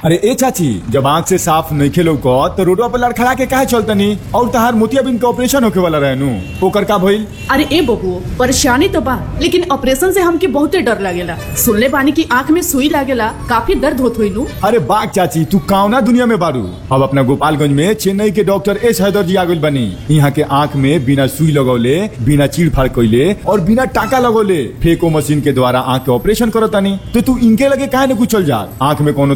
अरे ए चाची जब आंख से साफ नहीं खेलो को तो रोडवा पर लड़खड़ा के काहे चलतनी और तहार मोतियाबिंद के ऑपरेशन होके वाला रहनु ओकर का भइल अरे ए बबुओ परेशानी तो बा लेकिन ऑपरेशन से हमके बहुते डर लागेला सुनले बानी की आंख में सुई लागेला काफी दर्द होत होई नु अरे बाग चाची तू कावना दुनिया में बारू अब अपना गोपालगंज में चेन्नई के डॉक्टर एस हैदर जी आगुल बनी यहाँ के आंख में बिना सुई लगौले बिना चीड़ फाड़ कैले और बिना टाका लगौले फेको मशीन के द्वारा आंख के ऑपरेशन करतानी तो तू इनके लगे काहे न कुछ चल जा आंख में कोनो